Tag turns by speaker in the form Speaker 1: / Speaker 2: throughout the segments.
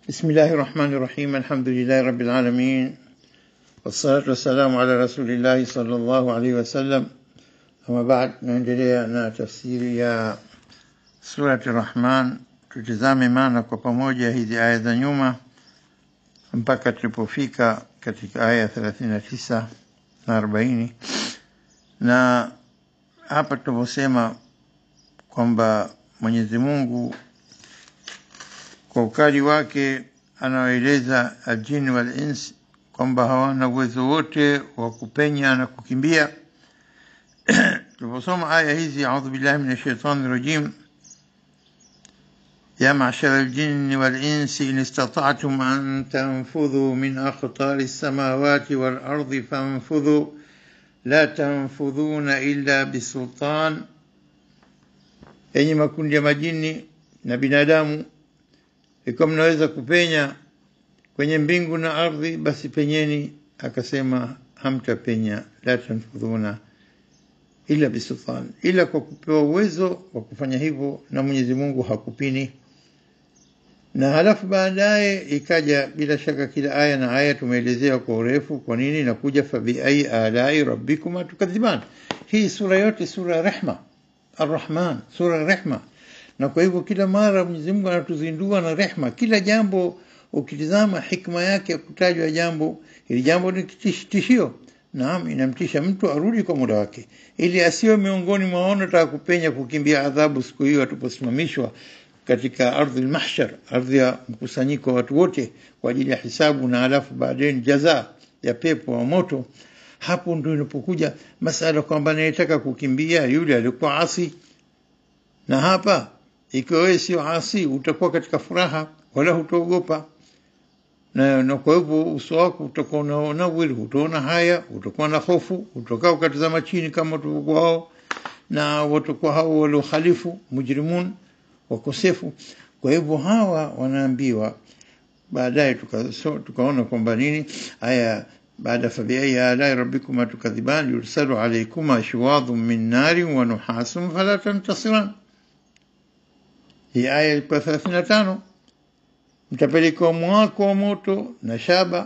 Speaker 1: بسم الله الرحمن الرحيم الحمد لله رب العالمين والصلاة والسلام على رسول الله صلى الله عليه وسلم أما بعد naendelea na tafsiri ya surati Rahman tutizame maana kwa pamoja hizi aya za nyuma mpaka tulipofika katika aya 39 na 40 na hapa tunavyosema kwamba Mwenyezi Mungu kwa ukali wake anawaeleza aljini wal ins kwamba hawana uwezo wote wa kupenya na kukimbia tuliposoma aya hizi audhu billahi min shaitani rajim يا معشر الجن والإنس إن استطعتم أن تنفذوا من أقطار السماوات والأرض فانفذوا لا تنفذون إلا بسلطان yenye makundi ya majini na binadamu ikiwa mnaweza kupenya kwenye mbingu na ardhi basi penyeni akasema hamtapenya la tanfudhuna ila bisultan ila kwa kupewa uwezo wa kufanya hivyo na Mwenyezi Mungu hakupini na halafu baadaye ikaja bila shaka kila aya na aya tumeelezea kwa urefu kwa nini inakuja fabi ai alai rabbikuma tukadhiban hii sura yote sura ya rehma arrahman sura ya rehma na kwa hivyo kila mara Mwenyezi Mungu anatuzindua na rehma kila jambo ukitizama hikma yake ya kutajwa jambo ili jambo ni tishio naam inamtisha mtu arudi kwa muda wake ili asiwe miongoni mwa wanaotaka kupenya kukimbia adhabu siku hiyo atuposimamishwa katika ardhi mahshar ardhi ya mkusanyiko wa watu wote kwa ajili ya hisabu na alafu baadaye jaza ya pepo wa moto hapo ndio inapokuja masala kwamba anayetaka kukimbia yule alikuwa asi na hapa ikiwa wewe sio asi utakuwa katika furaha wala hutaogopa na, na kwa hivyo uso wako utakuwa unaona wili utaona haya utakuwa na hofu utakaa ukatazama chini kama tulivyokuwa hao na watakuwa hao waliokhalifu mujrimun wakosefu kwa hivyo hawa wanaambiwa baadaye tukaona tuka kwamba nini aya baada fabiai alai rabbikuma tukadhiban yursalu alaykuma shuwadhun min nari wa nuhasun fala tantasiran hii aya ilikuwa 35 mtapelekewa mwako wa moto na shaba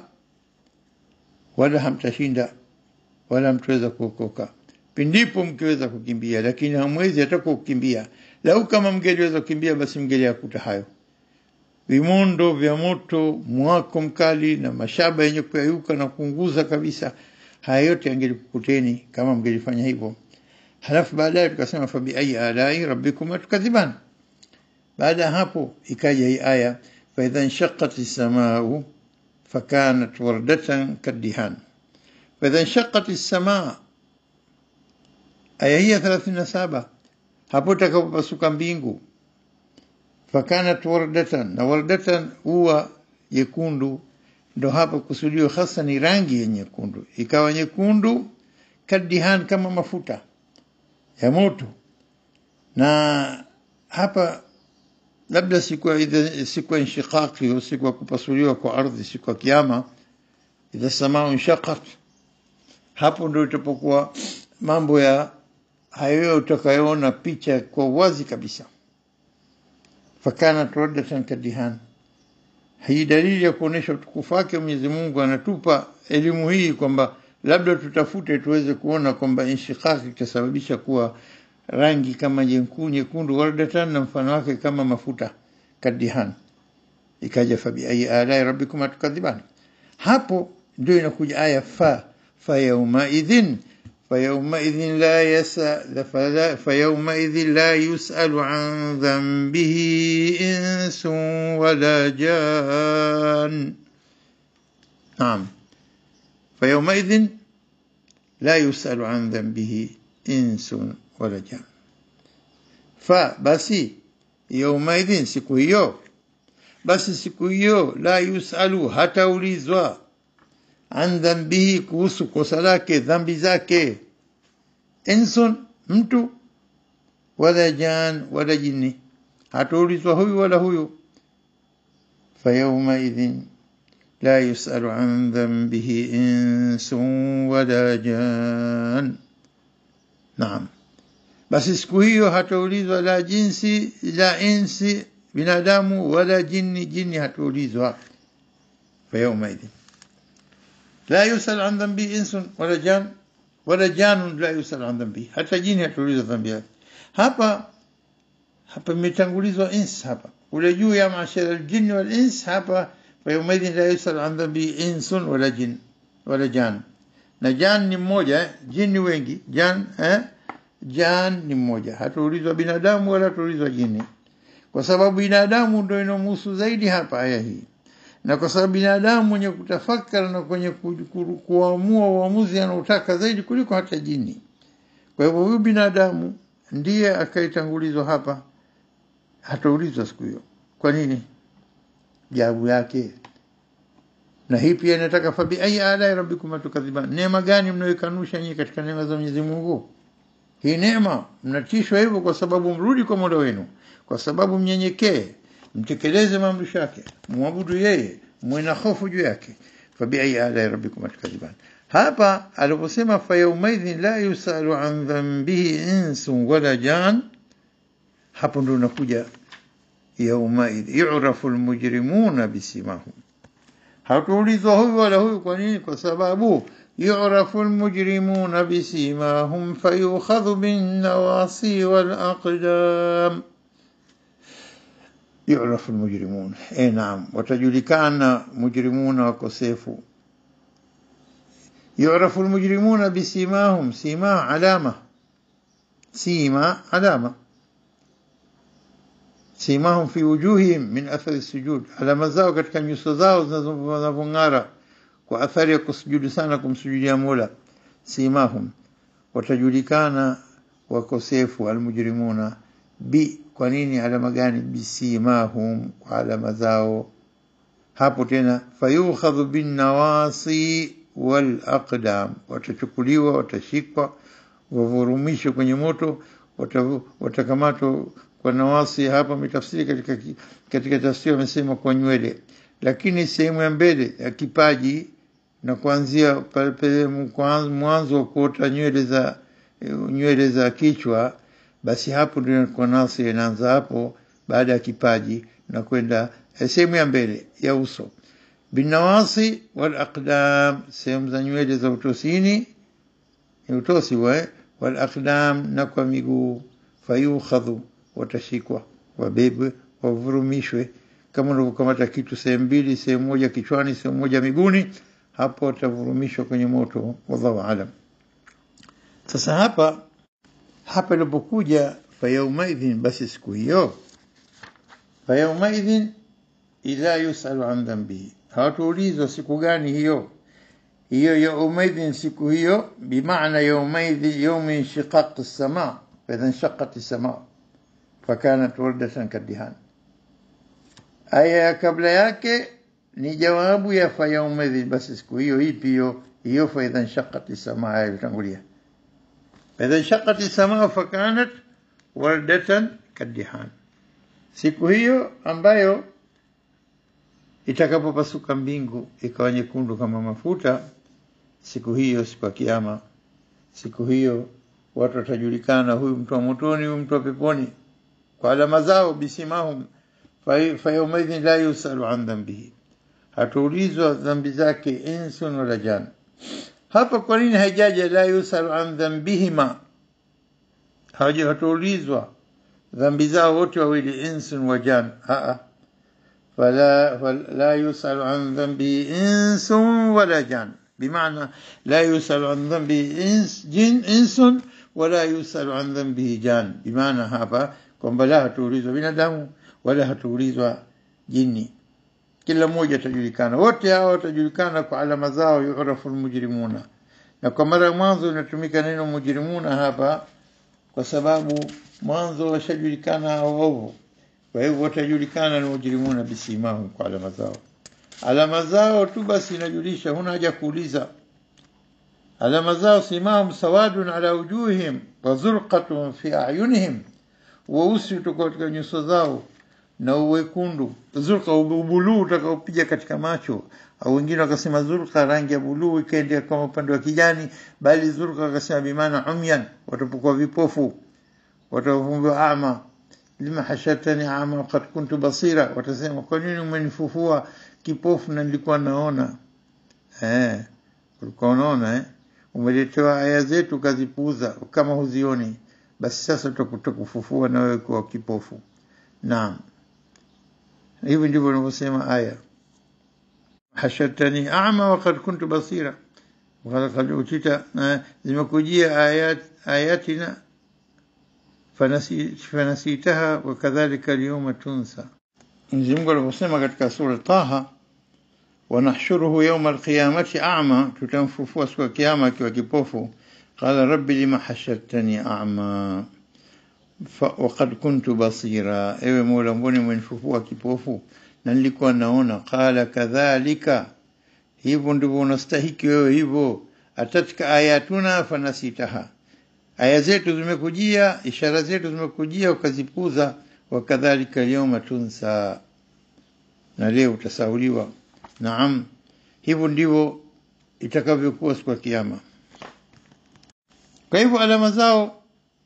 Speaker 1: wala hamtashinda wala mtaweza kuokoka pindipo mkiweza kukimbia lakini hamwezi hata kukimbia lau kama mngeliweza kukimbia basi mngeliyakuta hayo vimondo vya moto mwako mkali na mashaba yenye kuyayuka na kuunguza kabisa haya yote yangelikukuteni kama mngelifanya hivyo halafu baadaye tukasema fabi ayi alai rabbikuma tukadhiban baada ya hapo ikaja hii aya faidha nshaqat lsamau fakanat wardatan kaddihan faidha nshaqat lsamaa aya hii ya 37 hapo takapopasuka mbingu fakanat wardatan na wardatan huwa jekundu ndo hapa kusudio hasa ni rangi ya nyekundu ikawa nyekundu kadihan kama mafuta ya moto na hapa labda siku ya siku ya inshiqaqi au siku ya kupasuliwa kwa ardhi siku ya kiyama idha samaa inshaqat hapo ndio itapokuwa mambo ya hayo utakayoona picha kwa wazi kabisa fakanat raddatan kadihan hii dalili ya kuonesha utukufu wake Mwenyezi Mungu anatupa elimu hii kwamba labda tutafute tuweze kuona kwamba inshiqaqi itasababisha kuwa rangi kama nyekundu nyekundu wardatan na mfano wake kama mafuta kadihan ikaja fabi ayi alai rabbikuma tukadhiban hapo ndio inakuja aya fa fa yauma idhin فيومئذ لا يسأل فلا فيومئذ لا يسأل عن ذنبه إنس ولا جان نعم فيومئذ لا يسأل عن ذنبه إنس ولا جان فبسي يومئذ siku hiyo basi siku hiyo la yusalu hataulizwa an dhambihi kuhusu kosa lake dhambi zake insun mtu wala jan wala jini hataulizwa huyu wala huyu fayaumaidhin la yusalu an dhambihi insun wala jan naam basi siku hiyo hataulizwa la jinsi la insi binadamu wala jini jini hatuulizwa fa yaumaidhin la yusal an dhambi insun wala jan wala janun la yusal an dhambi hata jini hatuulizwa dhambi yake hapa hapa imetangulizwa ins hapa ule juu ya mashara aljinni wal ins hapa fa yaumaidhin la yusal an dhambi insun wala jin wala jan na jan ni mmoja eh? jini wengi jan eh? jan ni mmoja hatuulizwa binadamu wala hatuulizwa jini kwa sababu binadamu ndio inomhusu zaidi hapa aya hii na kwa sababu binadamu mwenye kutafakari na kwenye ku- ku- kuamua uamuzi anaotaka zaidi kuliko hata jini kwa hivyo huyu binadamu ndiye akaitangulizwa hapa hataulizwa siku hiyo kwa nini jawabu yake na hii pia inataka fabi ayi ala rabbikum tukadhiban neema gani mnayokanusha nyinyi katika neema za Mwenyezi Mungu hii neema mnatishwa hivyo kwa sababu mrudi kwa Mola wenu kwa sababu mnyenyekee mtekeleze maamrisho yake muabudu yeye muwe na hofu juu yake fabi ayi ala rabbikum tukadhiban hapa aliposema fa yaumaidhin la yusalu an dhanbihi insun wala jan hapo ndo unakuja yaumaidh yu'rafu almujrimuna bisimahum hatuulizwa huyu wala huyu kwa nini kwa sababu yu'rafu almujrimuna bisimahum fayukhadhu binnawasi walaqdam yu'rafu almujrimun eh naam watajulikana mujrimuna wakosefu yu'rafu almujrimuna bisimahum sima alama sima alama simahum fi wujuhihim min athari sujud, alama zao katika nyuso zao zinazong'ara kwa athari ya kusujudu sana kumsujudia Mola. Simahum, watajulikana wakosefu almujrimuna bi. Kwa nini? Alama gani? Bisimahum, kwa alama zao. Hapo tena fayukhadhu bin nawasi wal aqdam, watachukuliwa, watashikwa, wavurumishwe kwenye moto, wata- watakamatwa kwa nawasi hapa ametafsiri katika katika tafsiri wamesema kwa nywele, lakini sehemu ya mbele ya kipaji na kuanzia pale pale mkwa- mwanzo wa kuota nywele za nywele za kichwa, basi hapo ndio kwa nasi inaanza hapo, baada ya kipaji na kwenda eh, sehemu ya mbele ya uso binawasi wal aqdam, sehemu za nywele za utosini ni utosi wa wal aqdam, na kwa miguu fayukhadhu watashikwa wabebwe wavurumishwe kama unavyokamata kitu sehemu mbili sehemu moja kichwani sehemu moja miguuni hapo watavurumishwa kwenye moto wallahu alam sasa hapa hapa ilipokuja fayaumaidhin basi siku hiyo fayaumaidhin ila yusalu an dhambihi hawatuulizwa siku gani hiyo hiyo yaumaidhin siku hiyo bimaana yaumaidhi yaumi inshiqaq as-sama فإذا انشقت السماء فكانت وردة كالدهان aya ya kabla yake ni jawabu ya fa yaumaidhin basi siku hiyo ipi hiyo hiyo fa idha nshaqat samaa ilitangulia idha nshaqat samaa fakanat wardatan kadihan siku hiyo ambayo itakapopasuka mbingu ikawa nyekundu kama mafuta siku hiyo siku ya kiyama siku hiyo watu watajulikana huyu mtu wa motoni huyu mtu wa peponi kwa alama zao bisimahum fayaumaidhin la yusalu an dhambihi hatuulizwa dhambi zake insun wala jan hapa kwa nini haijaja la yusalu an dhambihima hawaja hatuulizwa dhambi zao wote wawili insun wa jan aa فلا فلا يسأل عن ذنبه إنس ولا جان بمعنى لا يسأل عن ذنبه إنس جن إنس ولا يسأل عن ذنبه جان بمعنى هذا kwamba la hatuulizwa binadamu wala hatuulizwa jini kila mmoja atajulikana wote hao watajulikana kwa alama zao yu'rafu almujrimuna na kwa mara ya mwanzo inatumika neno mujrimuna hapa kwa sababu mwanzo washajulikana hao waovu kwa hivyo watajulikana ni mujrimuna bisimahum kwa alama zao alama zao tu basi inajulisha huna haja kuuliza alama zao simahum sawadun ala wujuhihim wa zurqatun fi a'yunihim weusi utoka katika nyuso zao na uwekundu zurqa ubuluu utakaopiga katika macho au wengine wakasema zurqa rangi ya buluu ikaendea kama upande wa kijani bali zurqa wakasema bimana umyan watapokuwa vipofu watavumbiwa ama lima hashartani ama wakad kuntu basira watasema kwa nini umenifufua kipofu na nilikuwa naona eh ulikuwa unaona eh umeletewa aya zetu ukazipuuza kama huzioni basi sasa tutakufufua na wewe kuwa kipofu naam hivi ndivyo wanavyosema aya hashartani ama wakad kuntu basira wakad utita zimekujia ayat ayatina fanasitaha wakadhalika alyawma tunsa Mwenyezi Mungu alivyosema katika sura Taha wanahshuruhu yawma alqiyamati a'ma tutamfufua siku ya kiyama akiwa kipofu qala rabbi lima hashartani a'ma وقد كنت بصيرا ewe mola mbona umenifufua kipofu na nilikuwa naona qala kadhalika hivyo ndivyo unastahiki wewe hivyo atatika ayatuna fanasitaha aya zetu zimekujia ishara zetu zimekujia ukazipuza wakadhalika alyawma tunsa na leo utasauliwa naam hivyo ndivyo itakavyokuwa siku ya kiyama kwa hivyo alama zao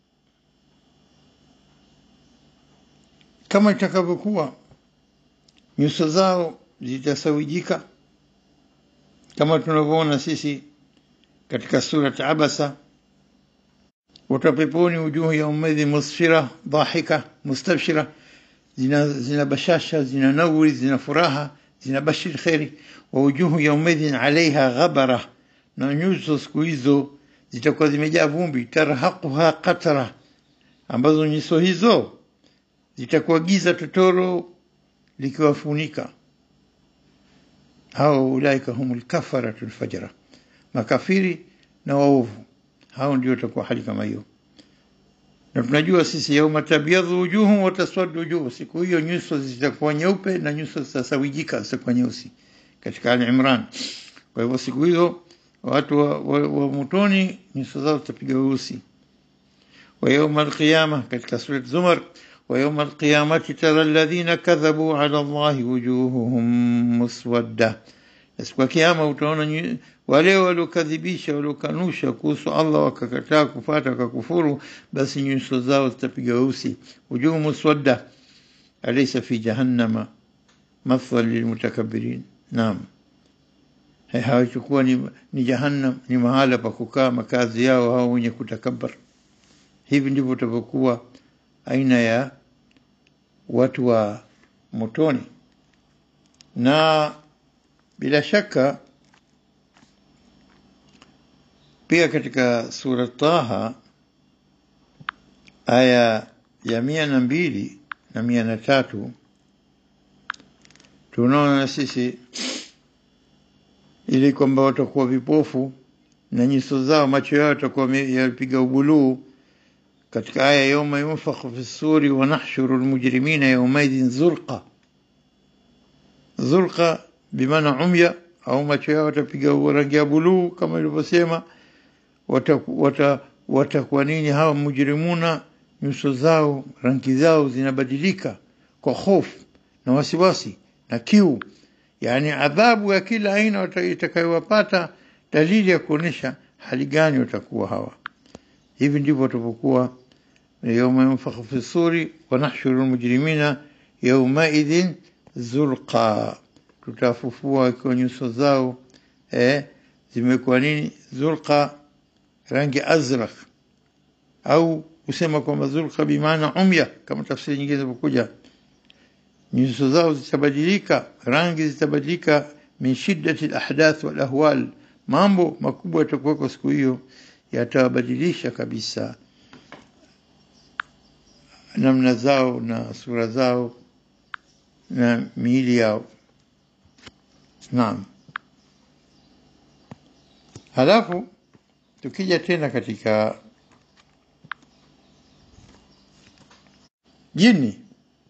Speaker 1: kama itakavyokuwa nyuso zao zitasawijika kama tunavyoona sisi katika surat abasa watapeponi wujuhu yaumaidhi musfira dhahika mustabshira zina, zina bashasha zina nawri zina furaha zina bashir kheri wa wujuhu yaumaidhin alaiha ghabara na nyuso siku hizo zitakuwa zimejaa vumbi tarhaquha qatra ambazo nyuso hizo zitakuwa giza totoro likiwafunika hao ulaika humul kafaratu lfajara makafiri na waovu hao ndio watakuwa hali kama hiyo na tunajua sisi yauma tabyadhu wujuhu wa taswaddu wujuhu siku hiyo nyuso zitakuwa nyeupe na nyuso zitasawijika zitakuwa nyeusi katika Ali Imran kwa hivyo siku hiyo watu wa, wa, wa motoni nyuso zao zitapiga weusi wa yauma alqiyama katika surat Zumar ويوم القيامة ترى الذين كذبوا على الله وجوههم مسودة siku ya kiyama utaona wale waliokadhibisha waliokanusha kuhusu Allah wakakataa kufata wakakufuru basi nyuso zao zitapiga weusi wujuhu muswadda alaysa fi jahannama mathwal lilmutakabbirin naam hawachukua ni, ni jahannam ni mahala pa kukaa makazi yao hao wenye kutakabbar hivi ndivyo utavyokuwa aina ya watu wa motoni na bila shaka pia katika sura Taha aya ya mia na mbili na mia na tatu tunaona sisi ili kwamba watakuwa vipofu na nyuso zao macho yao yatakuwa yapiga ubuluu katika aya yauma yunfakhu fi suri wa nahshuru almujrimina yaumaidhin zurqa zurqa bimaana umya au macho yao watapiga rangi ya buluu kama ilivyosema watakuwa wata, wata nini hawa mujrimuna nyuso zao rangi zao zinabadilika kwa hofu na wasiwasi na kiu yani adhabu ya kila aina itakayowapata dalili ya kuonesha hali gani watakuwa hawa hivi ndivyo watapokuwa yauma yunfakhu fi suri wa nahshuru almujrimina yaumaidhin zurqa tutafufua kwa nyuso zao eh, zimekuwa nini zurqa rangi azrak au kusema kwamba zurqa bimaana umya kama tafsiri nyingine zinapokuja nyuso zao zitabadilika rangi zitabadilika min shiddati alahdath wal ahwal mambo makubwa yatakuwako siku hiyo yatabadilisha kabisa namna zao na sura zao na miili yao naam halafu tukija tena katika jini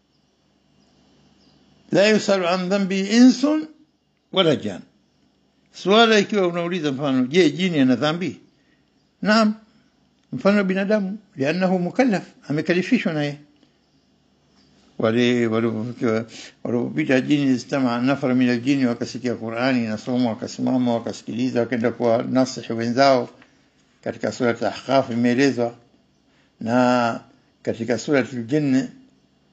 Speaker 1: la yusalu an dhambi insun wala jan swala ikiwa unauliza mfano je jini ana dhambi naam mfano binadamu liannahu mukallaf amekalifishwa naye wale walipopita jini istama nafara min aljini wakasikia Qur'ani inasomwa wakasimama wakasikiliza wakaenda kwa nasihi wenzao katika sura al-Ahqaf imeelezwa na katika sura al-Jinn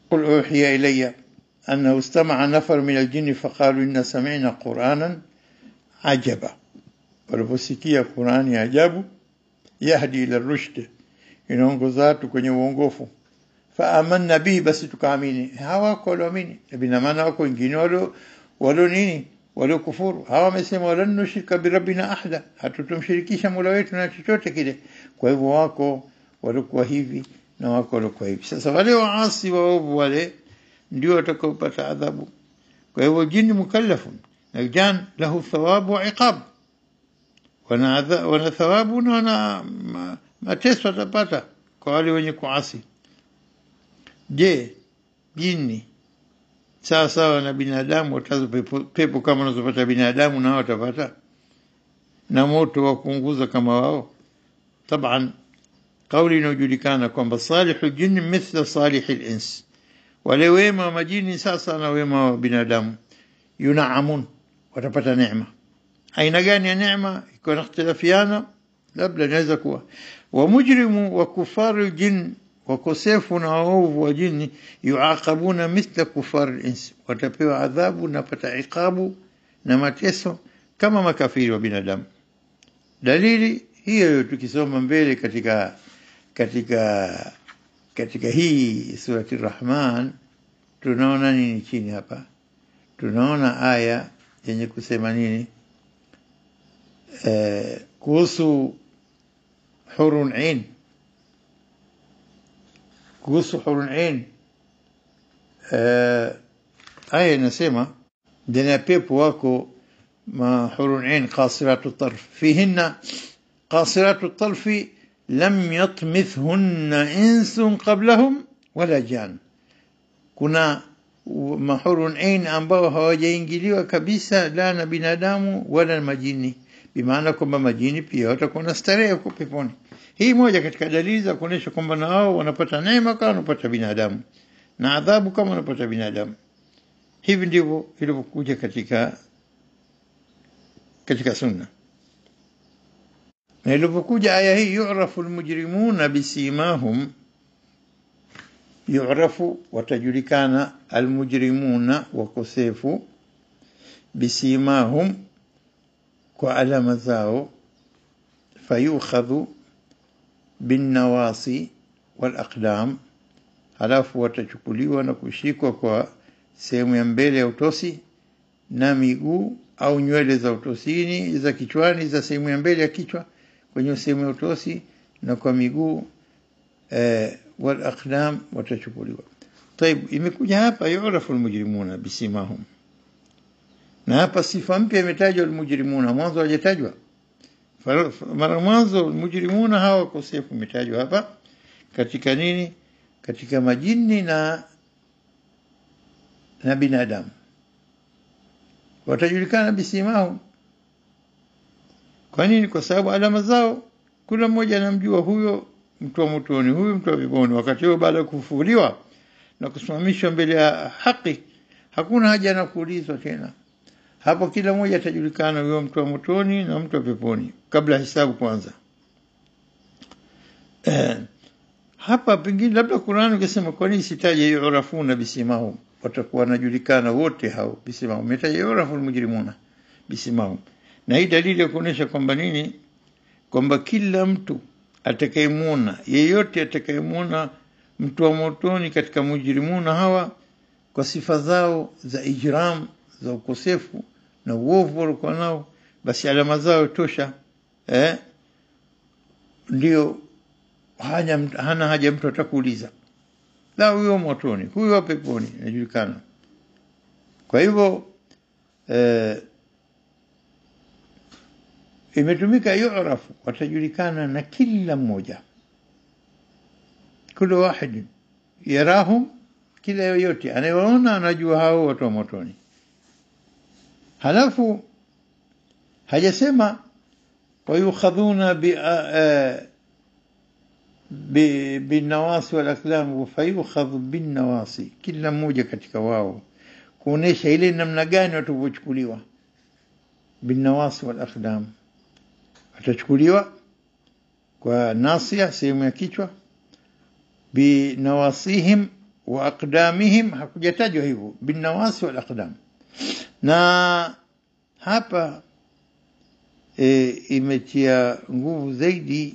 Speaker 1: قل أوحي إلي أنه استمع نفر من الجن فقالوا إن سمعنا قرآنا عجبا waliposikia Qurani ya ajabu yahdi ila rushd inaongoza watu kwenye uongofu faamanna bihi basi tukaamini hawako walioamini bina maana wako wengine walio walio nini walio kufuru hawa wamesema walan nushrika birabbina ahada hatutumshirikisha mola wetu na chochote kile kwa hivyo wako walikuwa hivi na wako walikuwa hivi sasa wale waasi waovu wale ndio watakaopata adhabu kwa hivyo jini mukallafun na jan lahu thawabu wa iqab wana, adha, wana thawabu na wana ma, mateso watapata kwa wale wenye kuasi je jini sawa sawa na binadamu watazo pepo, pepo kama wanazopata binadamu nao watapata na moto wa kuunguza kama wao taban kauli inayojulikana kwamba salihu jini mithla salihi lins wale wema wa majini sasa na wema wa binadamu yunaamun watapata neema aina gani ya neema iko na ikhtilafiana labda inaweza kuwa wa mujrimu wa kufaru jin wakosefu na waovu wa jini yuaqabuna mithla kufar ins watapewa adhabu na pata iqabu na mateso kama makafiri wa binadamu dalili hiyo tukisoma mbele katika katika katika hii surati Rahman tunaona nini chini hapa tunaona aya yenye kusema nini eh, kuhusu hurun ain kuhusu hurun ain eh, aya inasema ndani ya pepo wako ma hurun ain qasiratu tarf fihinna qasiratu tarfi lam yatmithhunna insun qablahum wala jan kuna mahurun ain ambao hawajaingiliwa kabisa la na binadamu wala majini bimaana kwamba majini pia watakuwa na starehe huko peponi hii moja katika dalili za kuonyesha kwamba na wao wanapata neema kama wanapata binadamu na adhabu kama wanapata binadamu hivi ndivyo ilivyokuja katika katika sunna na ilipokuja aya hii yu'rafu almujrimuna bisimahum yu'rafu watajulikana almujrimuna wakosefu bisimahum kwa alama zao fayukhadhu binnawasi walaqdam halafu watachukuliwa na kushikwa kwa sehemu ya mbele ya utosi na miguu au nywele za utosini za kichwani za sehemu ya mbele ya kichwa kwenye sehemu ya utosi na kwa miguu eh, wal aqdam watachukuliwa طيب imekuja hapa yu'rafu almujrimuna bisimahum na hapa sifa mpya imetajwa almujrimuna mwanzo hajatajwa mara mwanzo almujrimuna hawa wakosefu imetajwa hapa katika nini katika majini na na binadamu watajulikana bisimahum kwa nini kwa sababu alama zao kila mmoja anamjua huyo mtu wa motoni huyu mtu wa peponi wakati huo baada ya kufufuliwa na kusimamishwa mbele ya haki hakuna haja na kuulizwa tena hapo kila mmoja atajulikana huyo mtu wa motoni na mtu wa peponi kabla hisabu kwanza eh, hapa pengine labda Qur'an ungesema kwa nini sitaje yurafuna bisimahum watakuwa wanajulikana wote hao bisimahum umetaja yurafu almujrimuna bisimahum na hii dalili ya kuonyesha kwamba nini kwamba kila mtu atakayemwona yeyote atakayemwona mtu wa motoni katika mujrimuna hawa kwa sifa zao za ijram za ukosefu na uovu walikuwa nao basi alama zao tosha eh ndio hana, hana haja mtu atakuuliza la huyo motoni huyo wa peponi inajulikana kwa hivyo eh, imetumika yu'rafu watajulikana na kila mmoja kila wahid yarahum kila yoyote anayewaona anajua hao watu wa motoni halafu hajasema wayukhadhuna bi binawasi walaklam fayukhadhu binnawasi kila mmoja katika wao kuonesha ile namna gani watavyochukuliwa binnawasi walakdam watachukuliwa kwa nasia sehemu ya kichwa binawasihim wa aqdamihim hakujatajwa hivyo binawasi wal aqdam na hapa e, imetia nguvu zaidi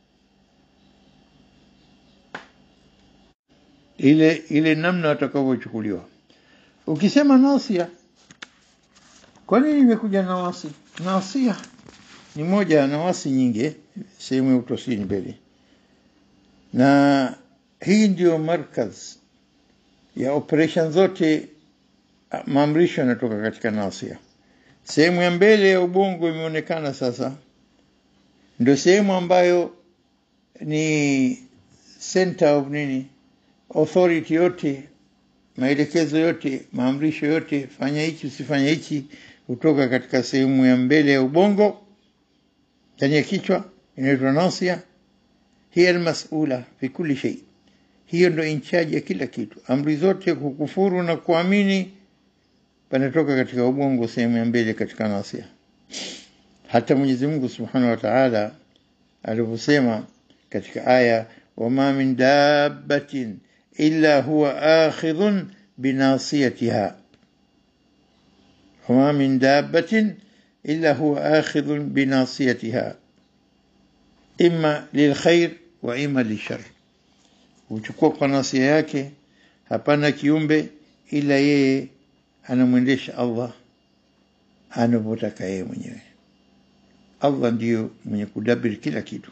Speaker 1: ile ile namna watakavyochukuliwa ukisema nasia kwa nini imekuja nawasi nasia ni moja ya nawasi nyingi sehemu ya utosini mbele na hii ndio markaz ya operation zote maamrisho yanatoka katika nasia sehemu ya mbele ya ubongo imeonekana sasa ndio sehemu ambayo ni center of nini authority yote maelekezo yote maamrisho yote fanya hichi usifanya hichi kutoka katika sehemu ya mbele ya ubongo ndani ya kichwa inaitwa nasia hiya almas'ula fi kulli shay hiyo ndo inchaji ya kila kitu amri zote kukufuru na kuamini panatoka katika ubongo sehemu ya mbele katika nasia hata Mwenyezi Mungu Subhanahu wa Ta'ala alivyosema katika aya wama min dabbatin illa huwa akhidhun binasiyatiha wama min dabbatin illa huwa akhidhun binasiyatiha imma lilkhair wa imma lishar uchukua kwa nasia yake hapana kiumbe ila yeye anamwendesha Allah anavyotaka yeye mwenyewe Allah ndiyo mwenye kudabiri kila kitu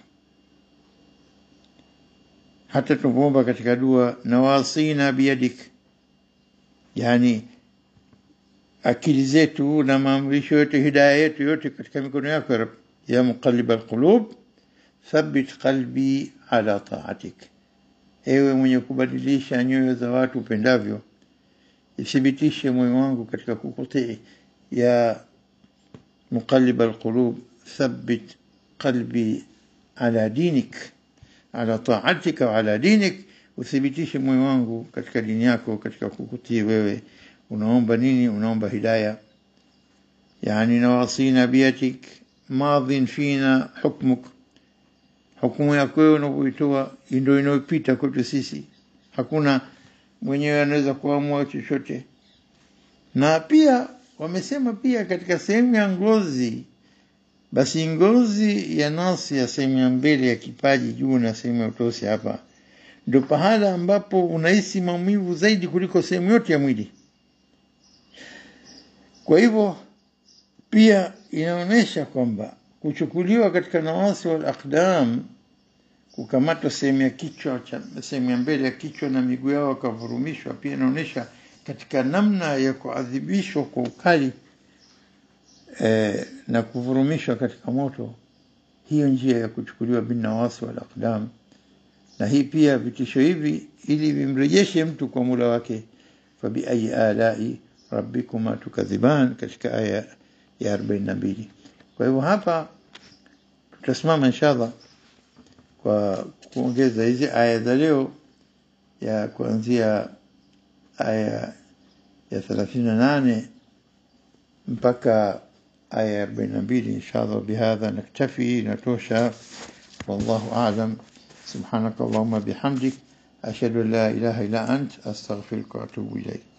Speaker 1: hata tunapoomba katika dua nawasina biyadik yani akili zetu na maamrisho yote hidaya yetu yote katika mikono yako ya ya muqallib alqulub thabbit qalbi ala ta'atik ewe mwenye kubadilisha nyoyo za watu upendavyo ithibitishe moyo wangu katika kukutii ya muqallib alqulub thabbit qalbi ala dinik ala ta'atika wa ala dinik uthibitishe moyo wangu katika dini yako katika kukutii wewe unaomba nini unaomba hidayah yani nawasina biyatik madhin fina hukmuk hukumu yako wewe unavyoitoa ndio inayopita kwetu sisi hakuna mwenyewe anaweza kuamua chochote na pia wamesema pia katika sehemu ya ngozi basi ngozi ya nasi ya sehemu ya mbele ya kipaji juu na sehemu ya utosi hapa ndio pahala ambapo unahisi maumivu zaidi kuliko sehemu yote ya mwili kwa hivyo pia inaonyesha kwamba kuchukuliwa katika nawasi wal aqdam kukamatwa sehemu ya kichwa cha sehemu ya mbele ya kichwa na miguu yao wakavurumishwa pia inaonyesha katika namna ya kuadhibishwa kwa ukali eh, na kuvurumishwa katika moto hiyo njia ya kuchukuliwa bin nawasi wal aqdam na hii pia vitisho hivi ili vimrejeshe mtu kwa mula wake fabi ayi alai rabbikuma tukadhiban katika aya ya 42 kwa hivyo hapa tutasimama inshallah kwa kuongeza hizi aya za leo ya kuanzia aya ya 38 mpaka aya ya 42 inshallah bihadha naktafi natosha wallahu a'lam سبحانك اللهم بحمدك أشهد أن لا إله إلا أنت أستغفرك وأتوب إليك